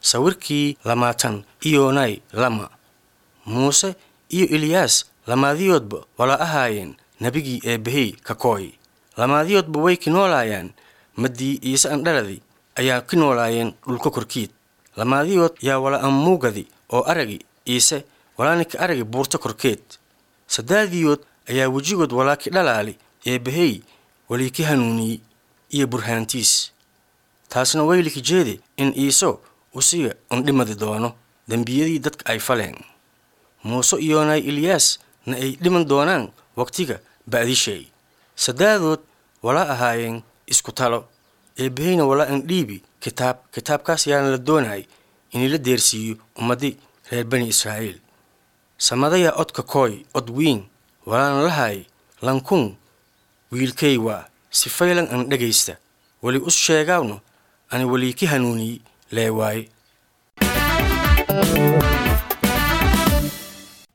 sawirkii lamaatan iyonay lama muuse iyo eliyaas lamaadiyoodba wala ahaayeen nebigii eebbahey ka kooy lamaadiyoodba way ki noolaayaan maddii iise andhaladi ayaa ki noolaayeen dhulka korkiid lamaadiyood yaa wala ammuugadi oo aragi iise walaanika aragi buurta korkeed saddaadiyood ayaa wejigood walaa ki dhalaali eebbahey walii ki hanuuniyey iyo burhaantiis taasna wayliki jeede in iiso usiga undhimadi doono dembiyadii dadka ay faleen muuse iyoonay eliyaas na ay dhiman doonaan waqtiga ba'dishay saddaadood wala ahaayeen isku talo eebbaheyna wala indhiibi kitaab kitaabkaas yaana la doonay inii la deersiiyo ummaddi reer bani israa'iil samadaya odka kooy od wiin walaana lahay lankun wiilkay waa si faylan an dhegaysta weli us sheegaawno ani welii ki hanuuniyey lee waaye